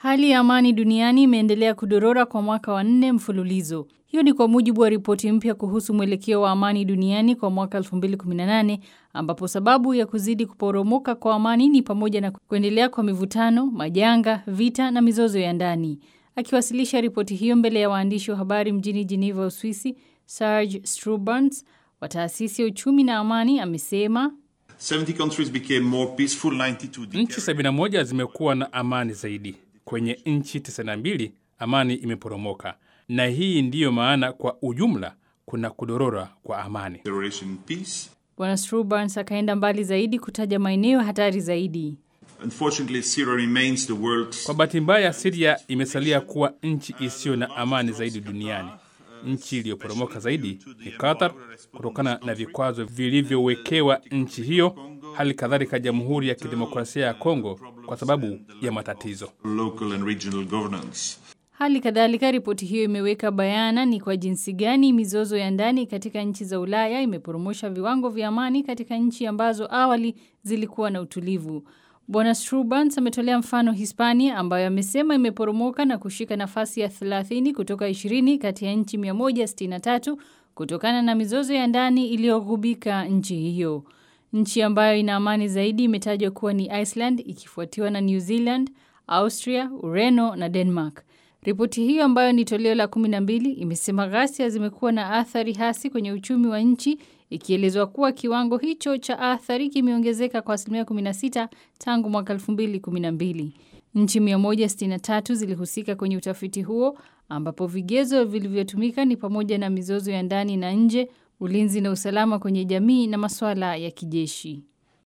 Hali ya amani duniani imeendelea kudorora kwa mwaka wa nne mfululizo. Hiyo ni kwa mujibu wa ripoti mpya kuhusu mwelekeo wa amani duniani kwa mwaka 2018 ambapo sababu ya kuzidi kuporomoka kwa amani ni pamoja na kuendelea kwa mivutano, majanga, vita na mizozo ya ndani. Akiwasilisha ripoti hiyo mbele ya waandishi wa habari mjini Geneva, Uswisi, Serge Strubans wa taasisi ya uchumi na amani amesema 70 countries became more peaceful, 92 Nchi 71 zimekuwa na amani zaidi. Kwenye nchi 92 amani imeporomoka, na hii ndiyo maana kwa ujumla kuna kudorora kwa amani. declaration peace. Bwana Strubans akaenda mbali zaidi kutaja maeneo hatari zaidi. Unfortunately, Syria remains the world Kwa bahati mbaya, Siria imesalia kuwa nchi isiyo na amani zaidi duniani. Nchi iliyoporomoka zaidi ni Qatar kutokana na vikwazo vilivyowekewa nchi hiyo, hali kadhalika Jamhuri ya Kidemokrasia ya Kongo kwa sababu ya matatizo. local and regional governance. Hali kadhalika ripoti hiyo imeweka bayana ni kwa jinsi gani mizozo ya ndani katika nchi za Ulaya imeporomosha viwango vya amani katika nchi ambazo awali zilikuwa na utulivu. Bwana Strubans ametolea mfano Hispania ambayo amesema imeporomoka na kushika nafasi ya 30 kutoka 20 kati ya nchi 163 kutokana na mizozo ya ndani iliyogubika nchi hiyo. Nchi ambayo ina amani zaidi imetajwa kuwa ni Iceland ikifuatiwa na New Zealand, Austria, Ureno na Denmark. Ripoti hiyo ambayo ni toleo la 12 imesema ghasia zimekuwa na athari hasi kwenye uchumi wa nchi ikielezwa kuwa kiwango hicho cha athari kimeongezeka kwa asilimia 16 tangu mwaka 2012. Nchi 163 zilihusika kwenye utafiti huo ambapo vigezo vilivyotumika ni pamoja na mizozo ya ndani na nje, ulinzi na usalama kwenye jamii na masuala ya kijeshi.